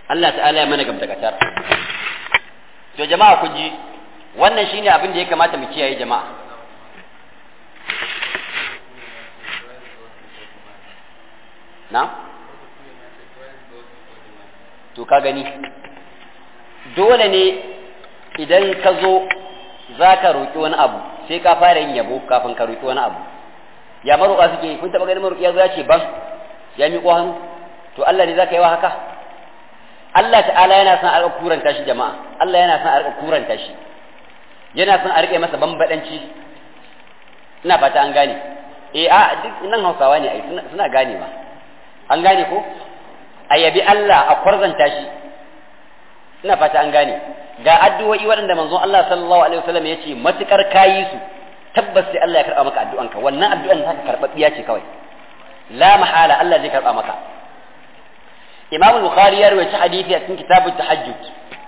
Allah ta'ala ya mana gamtakatar to jama'a ku ji wannan shine abin da ya kamata mu kiyaye jama'a na to ka gani dole ne idan ka zo za ka roƙi wani abu sai ka fara yin yabo kafin ka roƙi wani abu ya maroƙa suke kun taɓa ganin maroƙi ya zo ya ce ban ya miƙo hannu to Allah ne za ka yi wa haka Allah ta'ala yana son a riƙa kuranta shi jama'a Allah yana son a riƙa kuranta shi yana son a riƙe masa bambaɗanci ina fata an gane eh a duk nan Hausawa ne ai suna ganewa an gane ko a yabi Allah a kwarzanta shi ina fata an gane ga addu'o'i waɗanda manzon Allah sallallahu alaihi wasallam ya ce matukar kayi su tabbas sai Allah ya karɓa maka addu'anka wannan addu'an ta karɓaɓɓiya ce kawai la mahala Allah zai karɓa maka Imam Bukhari ya rawaita hadisi a cikin kitabut tahajjud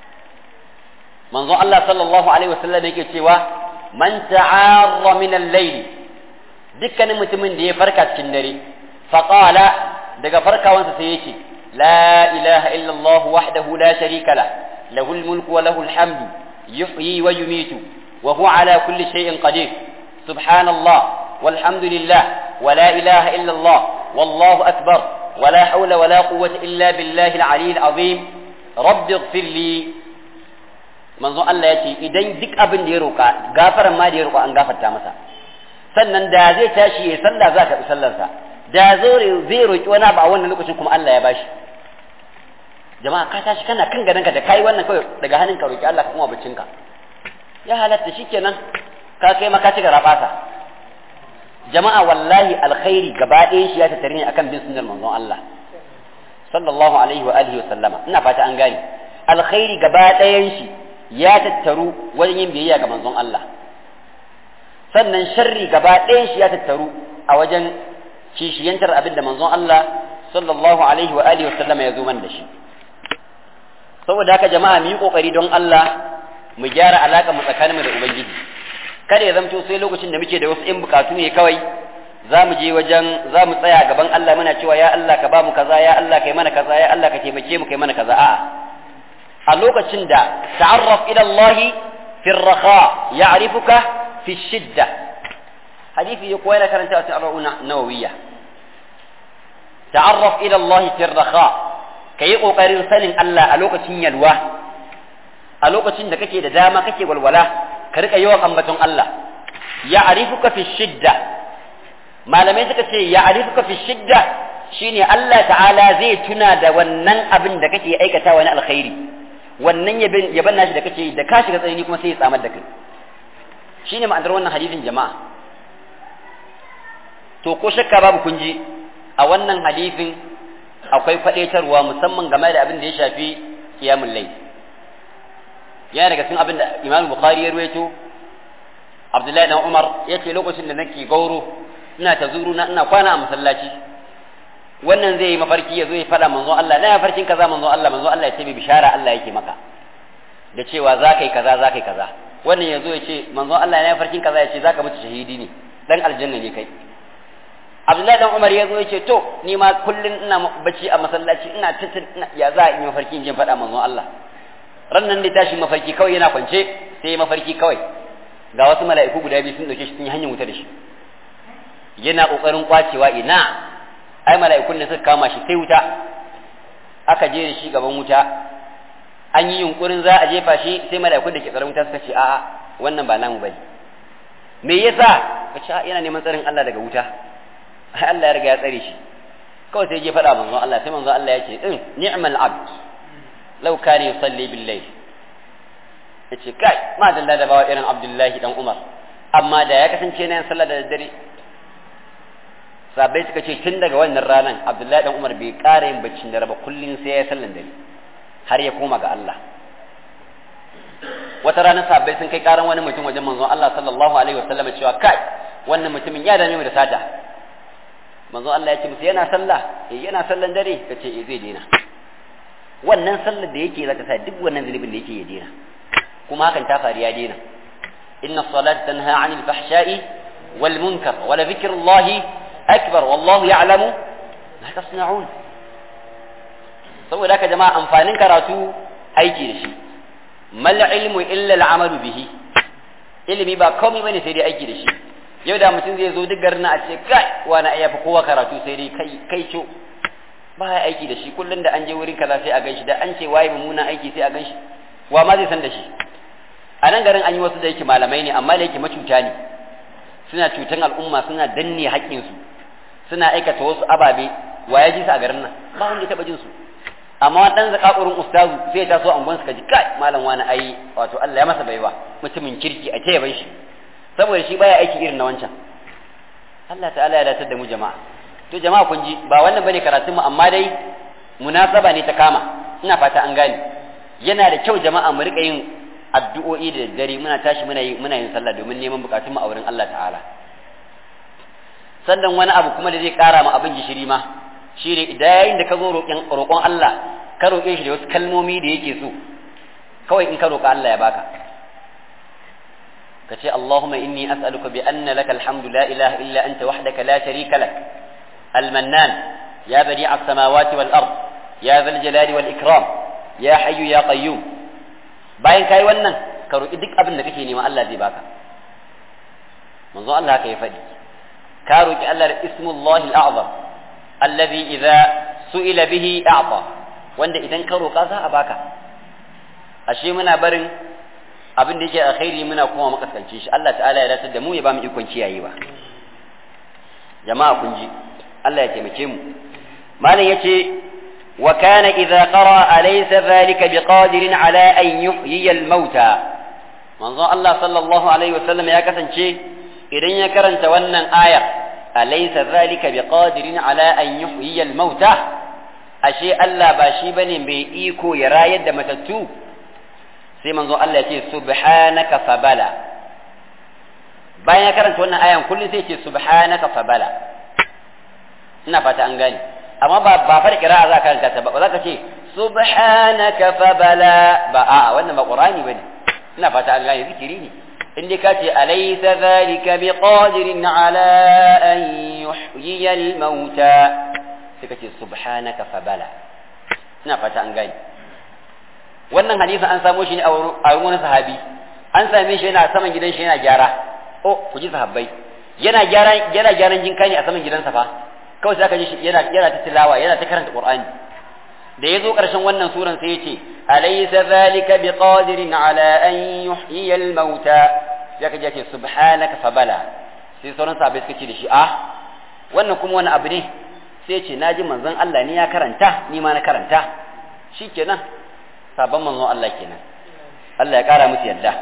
manzon Allah sallallahu alaihi wasallam yake cewa man ta'arra min al-layl dukkanin mutumin da ya farka cikin dare faqala daga farkawansa sai yake la ilaha illallah wahdahu la sharika la lahul mulku wa lahul hamdu yuhyi wa yumitu wa huwa ala kulli shay'in qadir subhanallah walhamdulillah wa la ilaha illallah wallahu akbar wa la hawla wa la quwwata illa billahi al-ali al-azim rabbi ighfir li manzon Allah ya ce idan duk abin da ya roƙa gafaran ma da ya roƙa an gafarta masa sannan da zai tashi ya sallah za ka bi sallarsa da zai roƙi wani abu a wannan lokacin kuma Allah ya bashi jama'a ka tashi kana kan gadonka da kai wannan kawai daga hannun ka roƙi Allah ka kuma baccinka ya halatta shikenan ka kai maka ci gara fasa jama'a wallahi alkhairi gaba ɗayan shi ya tattare ne akan bin sunnar manzon Allah sallallahu alaihi wa alihi wa sallama ina fata an gane alkhairi gaba ɗayan shi ya tattaru wajen yin biyayya ga manzon Allah sannan sharri gaba ɗayan shi ya tattaru a wajen kishiyantar abin da manzon Allah sallallahu alaihi wa alihi wasallam ya zo man da shi saboda haka jama'a mu yi kokari don Allah mu gyara alaka mu tsakaninmu da ubangiji kada ya zamto sai lokacin da muke da wasu in bukatu ne kawai za mu je wajen za mu tsaya gaban Allah muna cewa ya Allah ka ba mu kaza ya Allah kai mana kaza ya Allah ka taimake mu kai mana kaza a'a a lokacin da ta'arraf ila Allah fi ar-raha ya'rifuka fi shidda hadisi ya koyar karanta a cikin arba'una nawawiyya ta'arraf ila Allah fi ar-raha kayi kokarin sanin Allah a lokacin yalwa a lokacin da kake da dama kake walwala ka rika yawan ambaton Allah ya'rifuka fi shidda malamai suka ce ya'rifuka fi shidda shine Allah ta'ala zai tuna da wannan abin da kake aikatawa na alkhairi wannan yaban nashi da kake da ka shiga tsanani kuma sai ya tsamar da kai shine ma'anar wannan hadisin jama'a to ko shakka babu kun ji a wannan hadisin akwai kwadaitarwa musamman game da abin da ya shafi qiyamul layl yana daga cikin abin da Imam Bukhari ya ruwaito Abdullahi dan Umar yace lokacin da nake gauro ina ta zuru na ina kwana a masallaci wannan zai yi mafarki ya zo ya faɗa manzon Allah na farkin kaza manzon Allah manzon Allah ya ce bi bishara Allah yake maka da cewa za ka yi kaza za ka yi kaza wannan ya zo ya ce manzon Allah na farkin kaza ya ce za ka mutu shahidi ne dan aljanna ne kai Abdullahi dan Umar ya zo ya ce to ni ma kullun ina bacci a masallaci ina titin ya za a yi mafarki in je faɗa manzon Allah ran nan da tashi mafarki kawai yana kwance sai mafarki kawai ga wasu mala'iku guda biyu sun dauke shi sun yi hanyar wuta da shi yana kokarin kwacewa ina ai mala'ikun da suka kama shi sai wuta aka je da shi gaban wuta an yi yunkurin za a jefa shi sai mala'ikun da ke tsaron wuta suka ce a'a wannan ba namu bane me yasa ka ce yana neman tsarin Allah daga wuta ai Allah ya riga ya tsare shi kawai sai je faɗa manzon Allah sai manzon Allah ya ce din ni'mal abd law kana yusalli bil layl yace kai ma dalla da bawa irin Abdullahi dan Umar amma da ya kasance na yin sallah da daddare sabai suka ce tun daga wannan ranar abdullahi dan umar bai ƙara yin baccin dare ba kullum sai ya sallan dare har ya koma ga Allah wata ranar sabai sun kai ƙaran wani mutum wajen manzon Allah sallallahu alaihi wasallam cewa kai wannan mutumin ya dame mu da sata manzon Allah ya ce musu yana sallah eh yana sallan dare kace eh zai daina wannan sallar da yake zaka sa duk wannan zunubin da yake ya daina kuma hakan ta faru ya daina inna salata tanha 'anil fahsha'i wal munkar wa la dhikrullahi أكبر والله يعلم ما تصنعون saboda haka jama'a amfanin karatu aiki da shi mal ilmu illa al'amalu bihi ilimi ba komai bane sai dai aiki da shi yau da mutum zai zo duk garin a ce kai wani ai yafi kowa karatu sai dai kai kai co ba ya aiki da shi kullun da an je wurin kaza sai a ganshi da an ce waye mummunan aiki sai a ganshi wa ma zai san da shi a nan garin an yi wasu da yake malamai ne amma da yake macuta ne suna cutan al'umma suna danne haƙƙinsu suna aikata wasu ababe wa ya ji su a garin nan ba wanda ya taɓa jin su amma wani ɗan zakakurin ustazu sai ya taso angon suka ji kai malam wani ai wato Allah ya masa baiwa mutumin kirki a taya bai shi saboda shi baya aiki irin na wancan Allah ta'ala ya datar da mu jama'a to jama'a kun ji ba wannan bane karatun mu amma dai munasaba ne ta kama ina fata an gane yana da kyau jama'a mu rika yin addu'o'i da daddare muna tashi muna yi muna yin sallah domin neman bukatun mu a wurin Allah ta'ala sannan wani abu kuma da zai kara ma abin gishiri ma shi ne yayin da ka zo roƙon Allah ka roƙe shi da wasu kalmomi da yake so kawai in ka roƙa Allah ya baka ka ce Allahumma inni as'aluka bi anna laka alhamdu la ilaha illa anta wahdaka la sharika lak المنان يا بديع السماوات والأرض يا ذا الجلال والإكرام يا حي يا قيوم bayan kai wannan ka roƙi duk abin da kake nema Allah zai baka manzo Allah haka ya faɗi ka roƙi Allah da ismullahi al-a'zam alladhi idza su'ila bihi a'ta wanda idan ka roƙa za a baka ashe muna barin abin da yake alkhairi muna kuma makaskance shi Allah ta'ala ya dace da mu ya ba mu ikon kiyayewa jama'a kun ji Allah ya taimake mu malam yace wa kana idza qara alaysa dhalika biqadirin ala an yuhyi al-mauta manzo Allah sallallahu alaihi wasallam ya kasance idan ya karanta wannan ayar alaysa dhalika biqadirin ala an yuhyi al-mauta ashe Allah ba shi bane mai iko ya rayar da matattu sai manzo Allah ya ce subhanaka fabala bayan ya karanta wannan ayan kullum sai ya ce subhanaka fabala ina fata an gane amma ba ba fara kira'a za ka karanta ta ba za ka ce subhanaka fabala ba a wannan ba qur'ani bane ina fata an gane zikiri ne in dai ka ce alaysa zalika biqadirin ala an yuhyiya al-mauta sai ka ce subhanaka fabala ina fata an gane wannan hadisin an samo shi ne a wurin wani sahabi an same shi yana saman gidan shi yana gyara oh ku ji sahabbai yana gyara yana gyaran jinka ne a saman gidansa fa kawai sai aka ji shi yana yana ta tilawa yana ta karanta qur'ani da yazo karshen wannan suran sai yace alaysa zalika biqadirin ala an yuhyiya al-mauta sai aka ji yace subhanaka fabala sai sauran sahabbai suka ce da shi ah wannan kuma wani abu ne sai yace naji manzon Allah ne ya karanta ni ma na karanta shikenan sabon manzon Allah kenan Allah ya kara musu yadda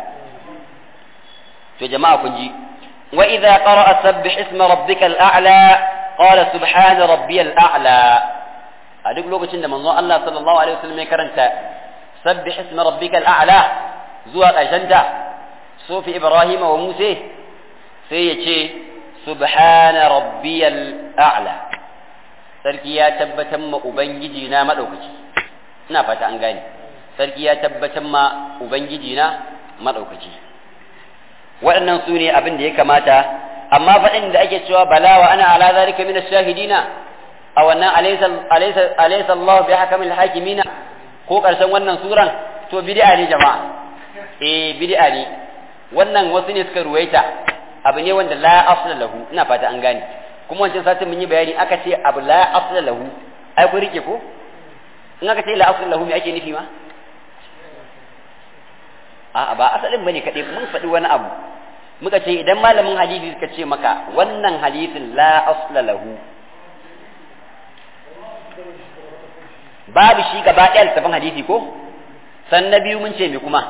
to jama'a kun ji wa idza qara'a sabbih isma rabbikal a'la qala subhana rabbiyal a'la a duk lokacin da manzon Allah sallallahu alaihi wasallam ya karanta sabbih isma rabbikal a'la zuwa ƙarshen ta sofi Ibrahim wa Musa sai ya ce subhana rabbiyal a'la sarki ya tabbatar ma ubangiji na madaukaki ina fata an gane sarki ya tabbatar ma ubangiji na madaukaki waɗannan su ne abin da ya kamata amma faɗin da ake cewa bala wa ana ala zalika min ash-shahidina a wannan alaysa alaysa alaysa Allah bi hakamil hakimina ko karshen wannan suran to bid'a ne jama'a eh bid'a ne wannan wasu ne suka ruwaita abu ne wanda la asla lahu ina fata an gane kuma wancan satin mun yi bayani aka ce abu la asla lahu ai ku rike ko in aka ce la asla lahu me ake nufi ma a'a ba asalin bane kadai mun faɗi wani abu muka ce idan malamin hadisi suka ce maka wannan hadisin la asla lahu babu shi gaba ɗaya littafin hadisi ko san na biyu mun ce me kuma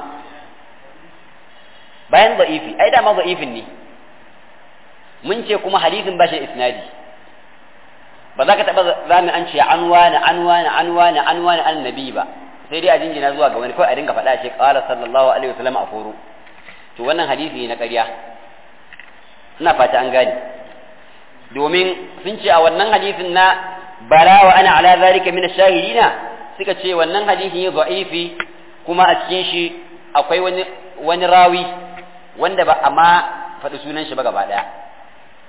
bayan za'ifi ai dama za'ifin ne mun ce kuma hadisin ba shi isnadi ba za ka taɓa zami an ce an wani an wani an wani an wani annabi ba sai dai a jingina zuwa ga wani kawai a dinga faɗa ce qala sallallahu alaihi wasallam a furu to wannan hadisi ne na ƙarya ina fata an gane domin sun ce a wannan hadisin na bala wa ana ala zalika min ash-shahidina suka ce wannan hadisi ne da'ifi kuma a cikin shi akwai wani wani rawi wanda ba amma faɗi sunan shi ba gaba ɗaya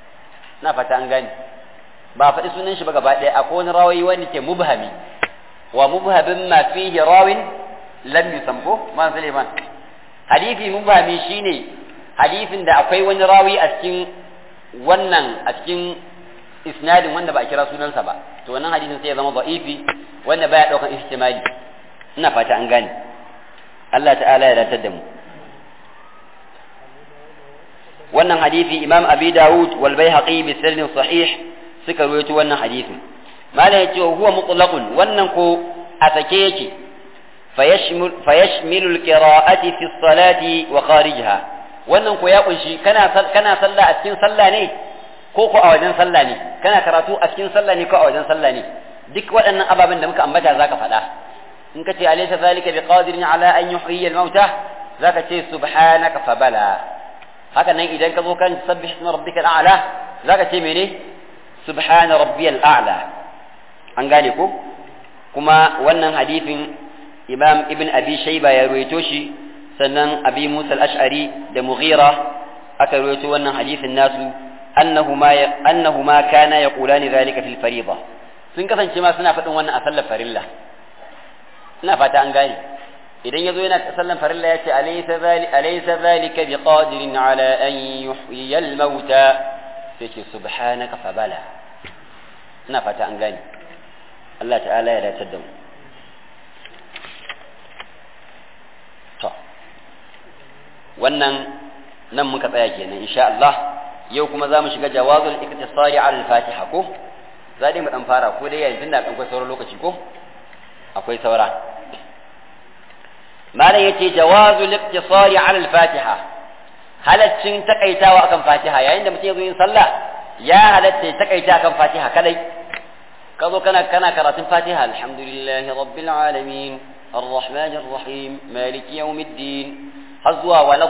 ina fata an gane ba faɗi sunan shi ba gaba ɗaya akwai wani rawi wanda ke mubhami wa mubhabin ma fihi rawin lam yusamko ma Suleiman hadisi mubhami shine hadisin da akwai wani rawi a cikin wannan a cikin isnadin wanda ba a kira sunansa ba to wannan hadisin sai ya zama da'ifi wanda baya daukan ihtimali ina fata an gane Allah ta'ala ya datar da mu wannan hadisi imam abi dawud wal baihaqi bi sanadin sahih suka rawaito wannan hadisin mala yace huwa mutlaqun wannan ko a sake yake fayashmil fayashmilu al-qira'ati fi as-salati wa kharijha wannan ko ya kunshi kana kana sallah a cikin sallah ne ko ko a wajen sallah ne kana karatu a cikin sallah ne ko a wajen sallah ne duk waɗannan ababen da muka ambata zaka faɗa in ka ce alaysa zalika biqadirin ala an yuhyiya al-mauta zaka ce subhanaka fa bala haka nan idan ka zo kan sabbih isma rabbikal a'la zaka ce mene subhana rabbiyal a'la an gane ko kuma wannan hadifin imam ibn abi shayba ya ruwaito shi sannan abi musa al-ash'ari da mughira aka ruwaito wannan hadifin nasu annahuma annahuma kana yaqulani zalika fil fariḍa sun kasance ma suna faɗin wannan a sallar farilla ina fata an gane idan yazo yana sallan farilla yace alaysa zali alaysa zalika biqadirin ala an yuhyiya al-mauta sai ce subhanaka fa bala ina fata an gane Allah ta'ala ya dace da mu to wannan nan muka tsaya kenan insha Allah yau kuma za mu shiga jawazul iktisari ala al-fatiha ko za dai mu dan fara ko dai yanzu da kan akwai sauran lokaci ko akwai saura malam yace jawazu liqtisari ala al-fatiha halaccin takaitawa akan fatiha yayin da mutum ya zo yin sallah ya halatta ya takaita akan fatiha kadai ka zo kana kana karatun fatiha alhamdulillahi rabbil alamin الرحمن الرحيم مالك يوم الدين حزوا ولا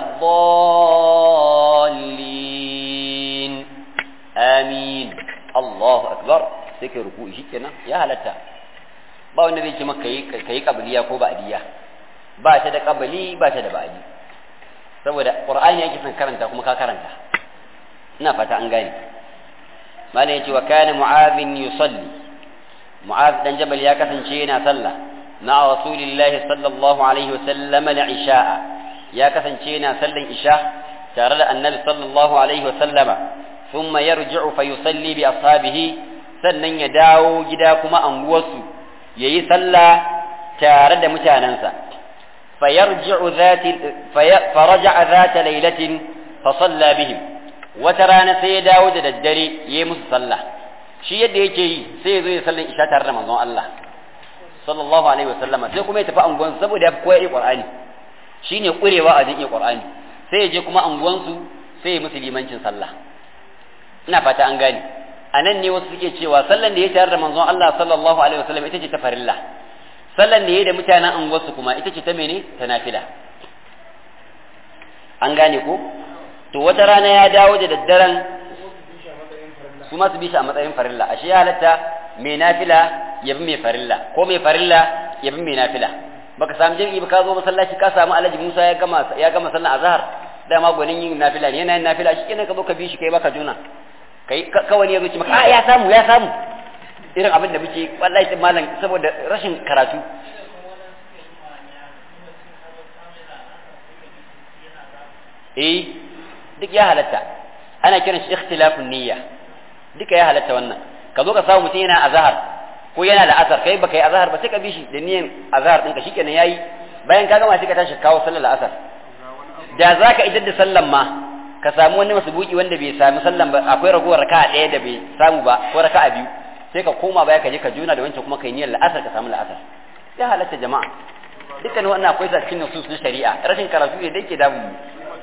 الضالين آمين الله أكبر سكر ركوع شكنا يا هلتا ba wanda zai ce maka kayi kabiliya ko ba'diya ba ta da kabali ba ta da ba'di saboda qur'ani yake son karanta kuma ka karanta ina fata an gane malai yace wa kana mu'adhin yusalli mu'adh dan jabal ya kasance yana sallah مع رسول الله صلى الله عليه وسلم العشاء يا كسنشينا سلن إشاء ترى النبي صلى الله عليه وسلم ثم يرجع فيصلي بأصحابه sannan ya dawo gida kuma anguwarsu ya yi sallah tare da mutanensa faraja'a zata lailatin fa salla bihim wata rana sai ya dawo da daddare ya yi musu sallah shi yadda yake yi sai ya zo ya sallan isha tare da manzon Allah sallallahu alaihi wasallama sai kuma ya tafi anguwan saboda ya koyi qur'ani shine kurewa a jin qur'ani sai ya je kuma anguwan su sai ya musu limancin sallah ina fata an gane anan ne wasu suke cewa sallan da ya tare da manzon Allah sallallahu alaihi wasallam ita ce ta farilla sallan da ya da mutanen anguwar su kuma ita ce ta mene ta nafila an gane ko to wata rana ya dawo da daddaren su ma su bi shi a matsayin farilla ashe ya halatta mai nafila ya bi mai farilla ko mai farilla ya bi mai nafila baka samu jami'i ba ka zo masallaci ka samu alhaji Musa ya gama ya gama sallar azhar dama gwanin yin nafila ne yana yin nafila shi kenan ka zo ka bi shi kai baka juna kai kawai ne ya zo ci maka a ya samu ya samu irin abin da muke wallahi malam saboda rashin karatu eh duk ya halatta ana kiran shi ikhtilafun niyya duka ya halatta wannan ka zo ka samu mutum yana azhar ko yana da asar kai baka yi azhar ba sai ka bi shi da niyan azhar ɗinka shikenan yayi bayan ka gama sai ka tashi kawo sallar asar da za ka idar da sallan ma ka samu wani masubuki wanda bai sami sallan ba akwai ragowar raka'a ɗaya da bai samu ba ko raka'a biyu sai ka koma baya ka je ka juna da wancan kuma kai niyyar la'asar ka samu la'asar ya halatta jama'a dukkan wannan akwai sa cikin nusus na shari'a rashin karatu ne da yake damu mu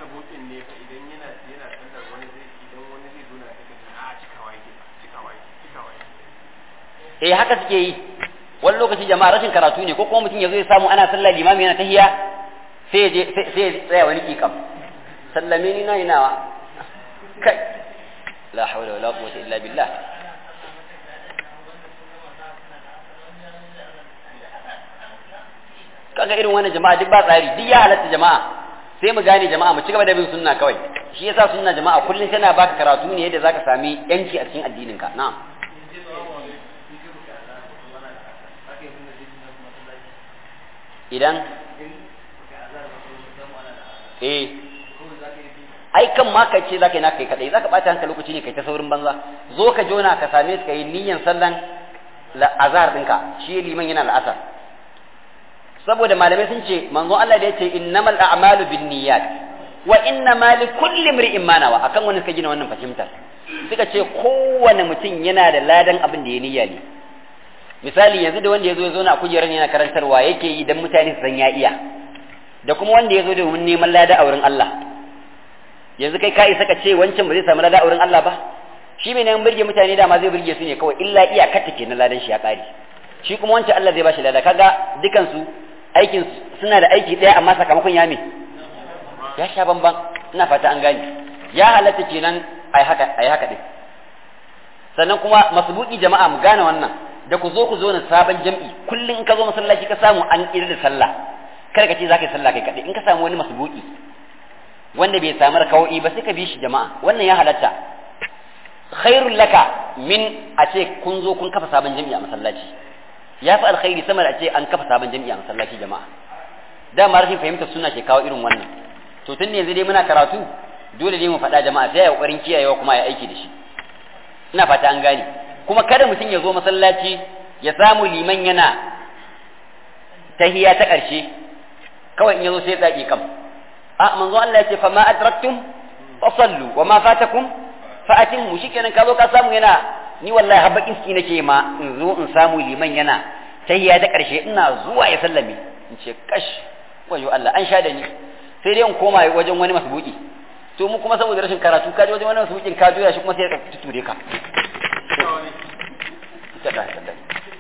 eh haka suke yi wani lokaci jama'a rashin karatu ne ko kuma mutum ya zo ya samu ana sallah limami yana tahiya sai ya je sai ya tsaya wani kikam sallame ni nayi nawa kai la hawla wala quwwata illa billah kaga irin wannan jama'a duk ba tsari duk ya halatta jama'a sai mu gane jama'a mu ci gaba da bin sunna kawai shi yasa sunna jama'a kullum tana baka karatu ne yadda zaka sami yanci a cikin addinin ka na'am idan eh ai kan ma kai ce zaka yi naka kai kadai zaka bata hankali lokaci ne kai ta saurin banza zo ka jona ka same su kai niyyan sallan azhar dinka shi liman yana la'asar saboda malamai sun ce manzo Allah da yace innamal a'malu binniyat wa innama likulli imri'in ma nawa akan wani suka gina wannan fahimtar suka ce kowane mutum yana da ladan abin da ya niyya ne misali yanzu da wanda ya zo ya zauna a kujerar yana karantarwa yake yi dan mutane su san ya iya da kuma wanda ya zo domin neman lada a wurin Allah yanzu kai ka isa ka ce wancan ba zai samu lada a wurin Allah ba shi mai neman birge mutane dama zai birge su ne kawai illa iyakar take na ladan shi ya kare shi kuma wancan Allah zai bashi lada kaga dukan su aikin suna da aiki daya amma sakamakon ya me ya sha bamban ina fata an gane ya halatta kenan ai haka ai haka din sannan kuma masbuki jama'a mu gane wannan da ku zo ku zo na sabon jam'i kullum in ka zo masallaci ka samu an ƙiri da sallah kar ka ce za ka yi sallah kai kaɗai in ka samu wani masbuki wanda bai samu rakawo'i ba sai ka bi shi jama'a wannan ya halatta khairul laka min a ce kun zo kun kafa sabon jam'i a masallaci ya fi alkhairi sama da a ce an kafa sabon jam'i a masallaci jama'a dama rashin fahimtar suna ke kawo irin wannan to tun yanzu dai muna karatu dole ne mu faɗa jama'a sai ya ƙoƙarin kiyayewa kuma ya aiki da shi ina fata an gane kuma kada mutum ya zo masallaci ya samu liman yana tahiya ta ƙarshe kawai in ya zo sai ya tsaki kam a manzo Allah ya ce fa ma adraktum fa sallu wa ma fatakum fa atimmu shikenan ka zo ka samu yana ni wallahi har bakin ciki nake ma in zo in samu liman yana tahiya ta ƙarshe ina zuwa ya sallame in ce kash wayo Allah an sha da ni sai dai in koma wajen wani masbuki to mu kuma saboda rashin karatu ka je wajen wani masbukin ka juya shi kuma sai ka tuture ka kada kada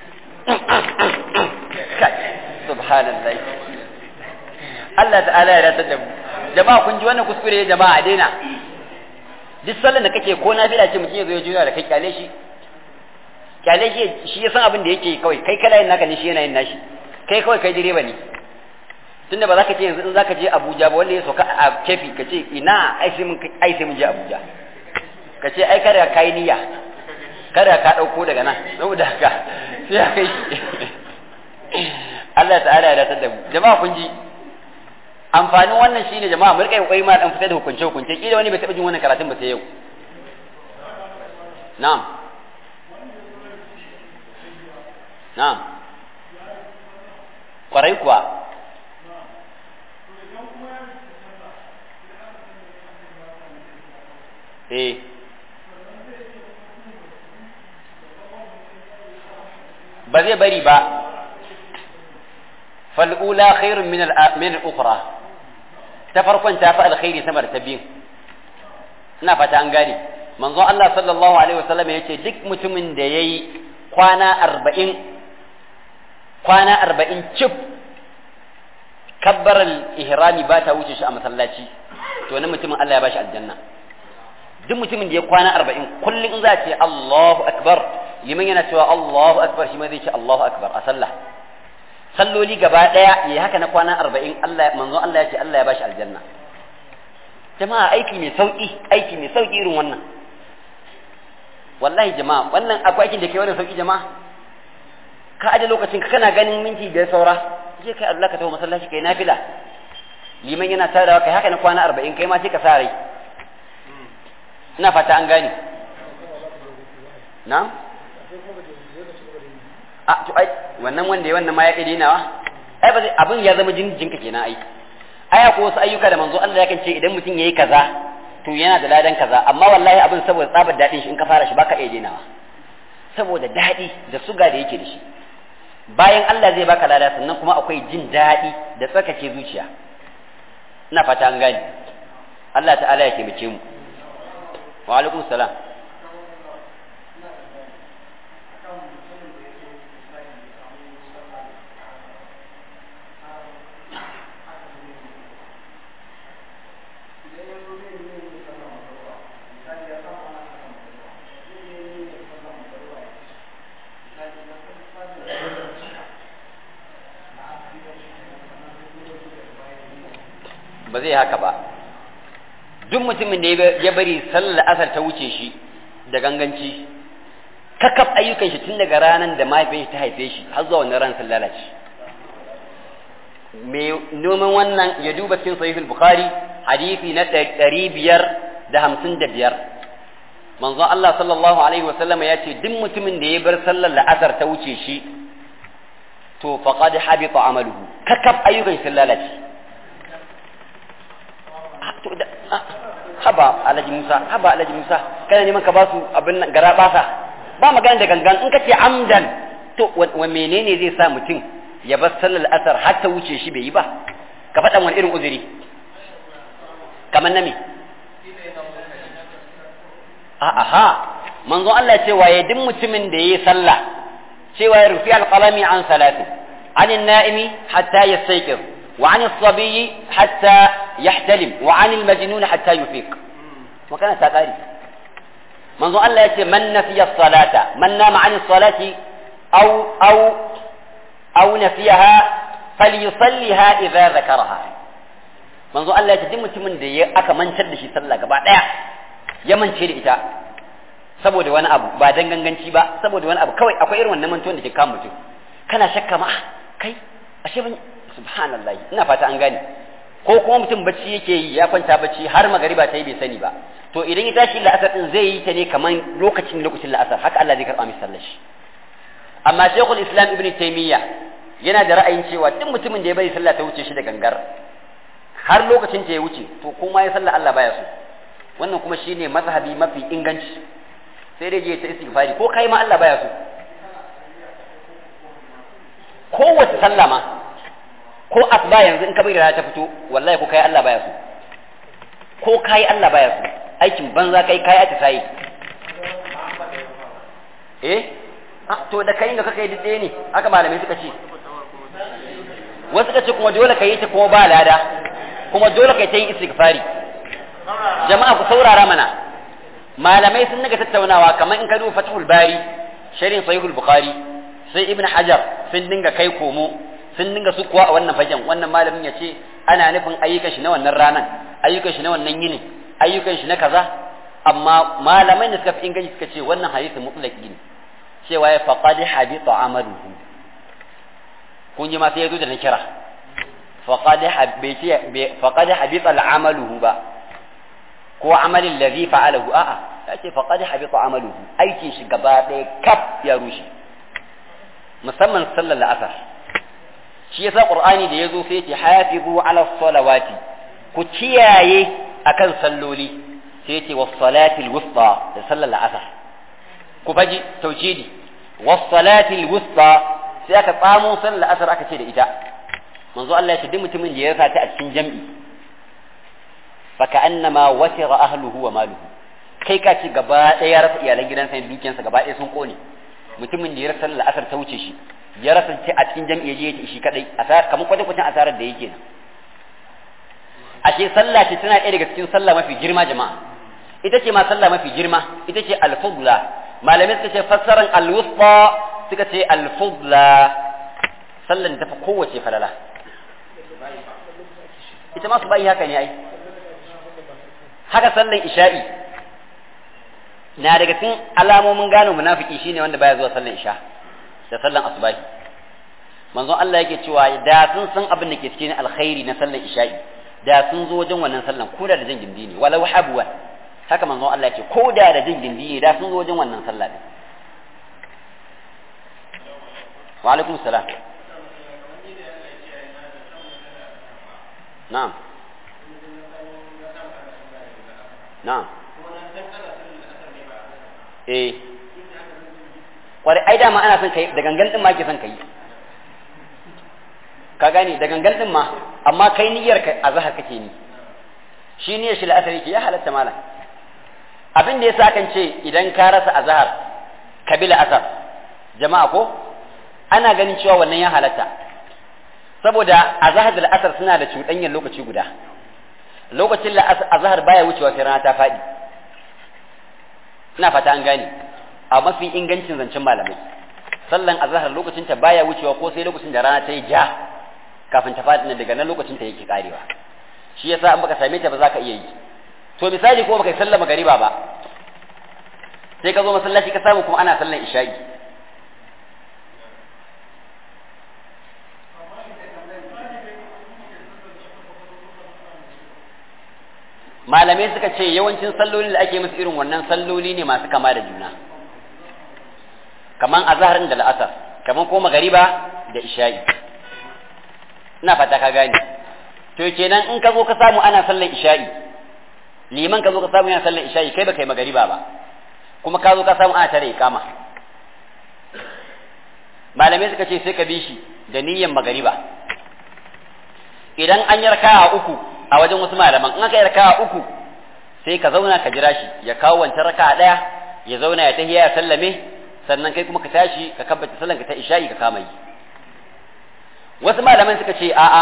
subhanallah Allah ta'ala ya ratar da mu jama'a kun ji wannan kuskure jama'a a daina duk sallan da kake ko nafila ce mutum ya zo ya juya da kai kyale shi kyale shi shi ya san abin da yake kawai kai kana yin naka ne shi yana yin nashi kai kawai kai direba ne tunda ba za ka ce yanzu in za ka je Abuja ba wanda ya sauka a kefi ka ce ina ai sai mun ai sai mun je Abuja ka ce ai kada ka yi niyya kada ka ɗauko daga nan saboda haka sai ya kai shi Allah ta'ala ya datar da mu jama'a kun ji amfanin wannan shine jama'a mu rika kokari ma dan fitar da hukunce hukunce kila wani bai taɓa jin wannan karatun ba sai yau na'am na'am kwarai kuwa eh ba zai bari ba fal'ula khairun min al'ukura ta farkon ta fi alkhairi sama da ta biyu ina fata an gane manzon Allah sallallahu alaihi wasallam ya ce duk mutumin da ya yi kwana arba'in kwana arba'in cif kabbarar ihrami ba ta wuce shi a masallaci to wani mutumin Allah ya bashi aljanna duk mutumin da ya kwana arba'in kullum in za a ce Allahu akbar liman yana cewa Allahu akbar shi ma zai ce Allahu akbar a sallah salloli gaba daya ya haka na kwana arba'in Allah manzon Allah ya ce Allah ya bashi aljanna jama'a aiki mai sauki aiki mai sauki irin wannan wallahi jama'a wannan akwai aikin da ke wannan sauki jama'a ka aje lokacin ka kana ganin minti biyar saura je kai Allah ka tawo masallaci kai nafila liman yana tarawa kai haka na kwana arba'in kai ma sai ka sa rai ina fata an gane na a to ai wannan wanda ya wannan ma ya kai dinawa ai ba abin ya zama jinjinka kenan ai ai akwai wasu ayyuka da manzo Allah yakan ce idan mutum yayi kaza to yana da ladan kaza amma wallahi abin saboda tsabar dadin shi in ka fara shi baka iya dinawa saboda dadi da suga da yake da shi bayan Allah zai baka lada sannan kuma akwai jin dadi da tsarkake zuciya ina fata an gane Allah ta'ala ya taimake mu wa alaikum salam ba zai haka ba duk mutumin da ya bari sallar asar ta wuce shi da ganganci kakaf ayyukan shi tun daga ranar da mahaifin shi ta haife shi har zuwa wannan ran sun lalace mai noman wannan ya duba cikin sahihul bukhari hadisi na ɗari biyar da hamsin da biyar manzo Allah sallallahu alaihi wa sallama ya ce duk mutumin da ya bar sallar la'asar ta wuce shi to faqad habita amaluhu kakab ayyukan sun lalace haba alhaji Musa haba alhaji Musa kana neman ka ba su abin nan gara basa ba magana da gangan in ka ce amdan to wa menene zai sa mutum ya bar sallar asar har ta wuce shi bai yi ba ka faɗa wani irin uzuri kamar na me a'a ha manzon Allah ce waye duk mutumin da yayi sallah cewa ya rufi alqalami an salati عن النائم حتى يستيقظ وعن الصبي حتى يحتلم وعن المجنون حتى يفيق وكان تقاري منذ الله يأتي من نفي الصلاة من نام عن الصلاة أو أو أو نفيها فليصليها إذا ذكرها منذ الله يأتي دم تمن دي أكا من شد شي صلى قبع ya mance da ita saboda wani abu ba dan ganganci ba saboda wani abu kawai akwai irin wannan mantuwan da ke kama mutum kana shakka ma kai ashe ban subhanallahi ina fata an gane ko kuma mutum bacci yake yi ya kwanta bacci har magariba ta yi bai sani ba to idan ya tashi la'asar din zai yi ta ne kaman lokacin lokacin la'asar haka Allah zai karba masa sallar shi amma Sheikhul Islam Ibn Taymiyyah yana da ra'ayin cewa duk mutumin da ya bari sallah ta wuce shi da gangar har lokacin ta ya wuce to kuma ya sallah Allah baya so wannan kuma shine mazhabi mafi inganci sai dai je ta istighfari ko kai ma Allah baya so kowace sallah ma ko asba yanzu in ka bai da ta fito wallahi ko kai Allah baya so ko kai Allah baya so aikin banza kai kai ata sai eh to da kai da kaka yi dade ne haka malamai suka ce wasu suka ce kuma dole ka yi ta kuma ba lada kuma dole ka yi ta yin istighfari jama'a ku saurara mana malamai sun naga tattaunawa kamar in ka duba fathul bari sharhin sahihul bukhari sai ibn hajar sun dinga kai komo sun dinga su kuwa a wannan fagen wannan malamin ya ce ana nufin ayyukan shi na wannan ranan ayyukan shi na wannan yinin ayyukan shi na kaza amma malamai da suka fi inganci suka ce wannan hadisi mutlaqi ne cewa ya faqad habita amaluhu kun ji ma sai ya zo da na kira faqad habita faqad habita al'amaluhu ba ko amalin ladhi fa'alahu a'a ya ce faqad habita amaluhu aikin shi gaba ɗaya kaf ya rushe musamman sallar la'asar shi yasa qur'ani da yazo sai ce hafizu ala salawati ku kiyaye akan salloli sai ce was salati wusta da sallar la'asar ku faji tauhidi was salati wusta sai aka tsamo sallar la'asar aka ce da ita manzo Allah ya ce duk mutumin da ya rasa ta a cikin jam'i faka annama wasira ahluhu wa maluhu kai ka ci gaba ɗaya ya rasa iyalan gidansa da dukiyarsa gaba ɗaya sun kone mutumin da ya rasa sallar asar ta wuce shi ya rasa ce a cikin jam'i je ya shi kadai kamar kwata kwatan asarar da yake nan ashe sallah ce tana ɗaya daga cikin sallah mafi girma jama'a ita ce ma sallah mafi girma ita ce al-fudla malamai suka ce fassaran al-wusta suka ce al-fudla sallan ta fi kowace falala ita ma su bayi haka ne ai haka sallan isha'i na daga cikin alamomin gano munafiki shine wanda baya zuwa sallan isha da sallan asubahi manzon Allah yake cewa da sun san abin da ke cikin alkhairi na sallan isha'i da sun zo wajen wannan sallan ko da da jin gindi ne walau habwa haka manzon Allah yake ko da da jin gindi ne da sun zo wajen wannan sallah din wa alaikum salam na'am na'am eh kwarai ai dama ana son kai da gangan din ma ke son kai ka gane da gangan din ma amma kai niyyar ka azhar kake ni shi niyyar shi la'asar yake ya halatta malam abin da yasa kan ce idan ka rasa azhar kabila asar jama'a ko ana ganin cewa wannan ya halatta saboda azhar da la'asar suna da cuɗanyar lokaci guda lokacin azhar baya wucewa sai rana ta faɗi ina fata an gane a mafi ingancin zancen malamai sallan azhar lokacin ta baya wucewa ko sai lokacin da rana ta yi ja kafin ta faɗi daga nan lokacin ta yake karewa shi yasa an baka same ta ba za ka iya yi to misali ko baka sallama gariba ba sai ka zo masallaci ka samu kuma ana sallan isha'i malamai suka ce yawancin sallolin da ake musu irin wannan salloli ne masu kama da juna kaman azharin da la'asar kaman ko magariba da isha'i ina fata ka gane to kenan in ka zo ka samu ana sallar isha'i liman ka zo ka samu yana sallar isha'i kai baka yi magariba ba kuma ka zo ka samu ana tare ikama malamai suka ce sai ka bi shi da niyyar magariba idan an yi raka'a uku a wajen wasu malaman in aka yi raka'a uku sai ka zauna ka jira shi ya kawo wancan raka'a daya ya zauna ya tahiya ya sallame sannan kai kuma ka tashi ka kabbata sallan ka ta isha'i ka kama yi wasu malaman suka ce a'a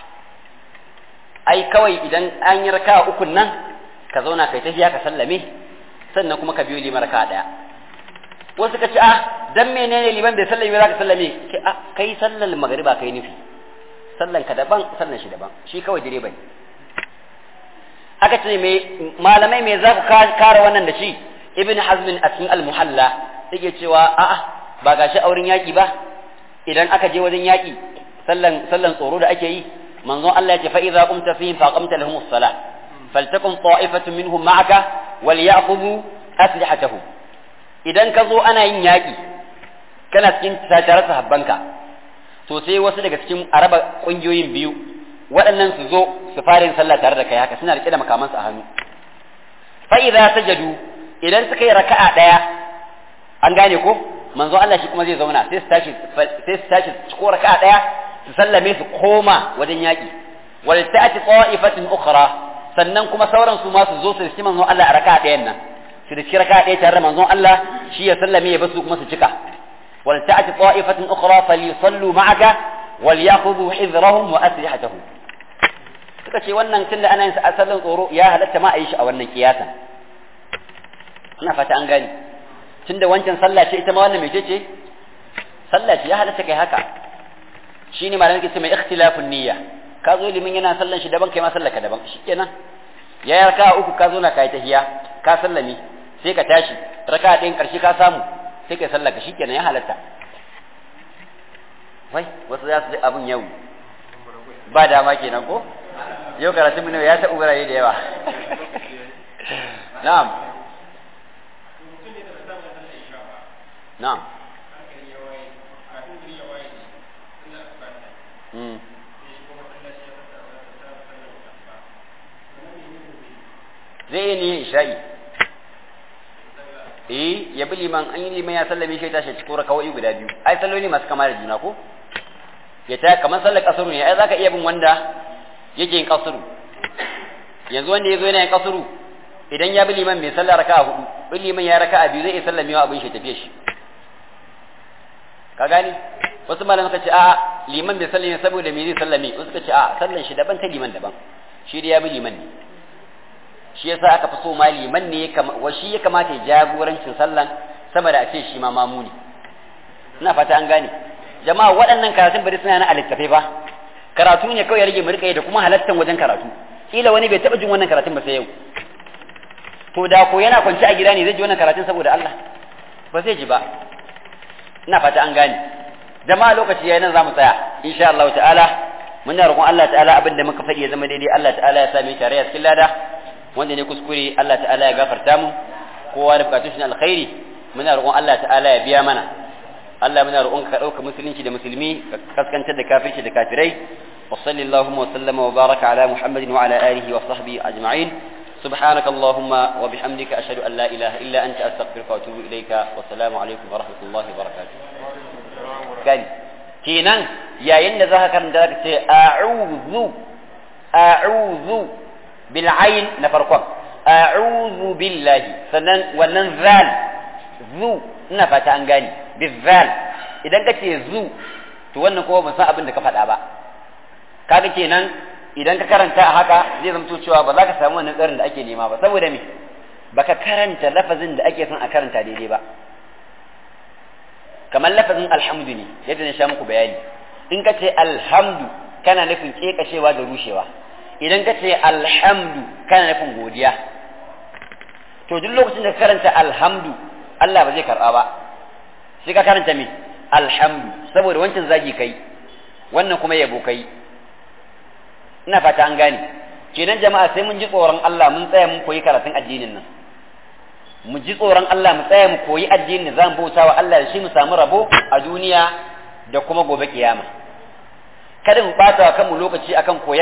ai kawai idan an yi raka'a uku nan ka zauna kai tahiya ka sallame sannan kuma ka biyo liman raka'a daya wasu ka ce a dan menene liman bai sallame za ka sallame kai sallar magariba kai nufi sallan ka daban sallan shi daban shi kawai direba ne aka ce me malamai me za ku kare wannan da shi ibn hazmin a cikin al-muhalla yake cewa a'a ba gashi auren yaki ba idan aka je wajen yaki sallan sallan tsoro da ake yi manzon Allah ya ce fa idza qumta fihim fa qamta lahum as-salah faltakun ta'ifatun minhum ma'aka wal ya'khudhu aslihatahum idan ka zo ana yin yaki kana cikin tare sahabbanka to sai wasu daga cikin araba kungiyoyin biyu waɗannan su zo su fara yin sallah tare da kai haka suna rike da makamansu a hannu fa idza sajadu idan suka yi raka'a daya an gane ko manzo Allah shi kuma zai zauna sai su tashi sai su tashi su ko raka'a daya su sallame su koma wajen yaki wal ta'ati ta'ifatin ukhra sannan kuma sauran su ma su zo su rishi manzo Allah a raka'a dayan nan su rishi raka'a daya tare da manzon Allah shi ya sallame ya basu kuma su cika wal ta'ati ta'ifatin ukhra falyusallu ma'aka wal ya'khudhu hizrahum wa aslihatahum suka ce wannan tunda ana yin sa sallan tsoro ya halatta ma a yi shi a wannan kiyasan ina fata an gani tunda wancan sallah ce ita ma wannan mece ce sallah ce ya halatta kai haka shine malamin ke ce mai ikhtilafun niyya ka zo limin yana sallan shi daban kai ma sallaka daban shikenan ya yi raka uku ka zo na kai tahiya ka sallami sai ka tashi raka ɗayan ƙarshe ka samu sai kai sallaka shikenan ya halatta wai wasu za su ji abin yau ba dama kenan ko yau karatun mu ya taɓa wurare da yawa na'am na'am zai yi niyyar isha'i eh ya bi liman an yi liman ya sallame shi ya tashi cikin rakawai guda biyu ai salloli masu kama da juna ko ya ta kamar sallar kasuru ne ai zaka iya bin wanda yake yin kasuru yanzu wanda ya zo yana yin kasuru idan ya bi liman mai sallar raka'a hudu bin liman ya raka'a biyu zai iya sallamewa abin shi tafiye shi ka gani wasu malamai suka ce a liman bai sallame saboda me zai sallame wasu suka ce a sallan shi daban ta liman daban shi da ya bi liman ne shi yasa aka fi so ma liman ne wa shi ya kamata ya jagorancin sallan sama da a ce shi ma mamu ne ina fata an gane jama'a waɗannan karatun bari suna na a littafai ba karatu ne kawai ya rage mu rika yi da kuma halattan wajen karatu kila wani bai taɓa jin wannan karatun ba sai yau to da ko yana kwance a gida ne zai ji wannan karatun saboda Allah ba zai ji ba ina fata an gane jama'a lokaci yayin nan zamu tsaya insha Allah ta'ala muna roƙon Allah ta'ala abin da muka faɗi ya zama daidai Allah ta'ala ya sami tare a cikin lada wanda ne kuskure Allah ta'ala ya gafarta mu kowa da bukatun shi na alkhairi muna roƙon Allah ta'ala ya biya mana Allah muna roƙon ka ɗauka musulunci da musulmi ka kaskantar da kafirci da kafirai wa sallallahu wa sallama wa baraka ala muhammadin wa ala alihi wa sahbihi ajma'in سبحانك اللهم وبحمدك أشهد أن لا إله إلا أنت أستغفرك وأتوب إليك والسلام عليكم ورحمة الله وبركاته قال كينان يا ين ذاك ذاك أعوذ أعوذ بالعين نفرقم أعوذ بالله سنن وننزال ذو نفت أنغاني بالذال إذا كنت ذو to wannan kuma ban san abin da ka faɗa ba kaga kenan idan ka karanta a haka zai zamto cewa ba za ka samu wannan tsarin da ake nema ba saboda me baka karanta lafazin da ake son a karanta daidai ba kamar lafazin alhamdu ne yadda na sha muku bayani in ka ce alhamdu kana nufin kekashewa da rushewa idan ka ce alhamdu kana nufin godiya to duk lokacin da ka karanta alhamdu Allah ba zai karɓa ba sai ka karanta me alhamdu saboda wancan zagi kai wannan kuma yabo kai ina fata an gane kenan jama'a sai mun ji tsoron Allah mun tsaya mun koyi karatun addinin nan mu ji tsoron Allah mu tsaya mu koyi addinin da zamu bauta wa Allah da shi mu samu rabo a duniya da kuma gobe kiyama kada mu bata wa kanmu lokaci akan koyan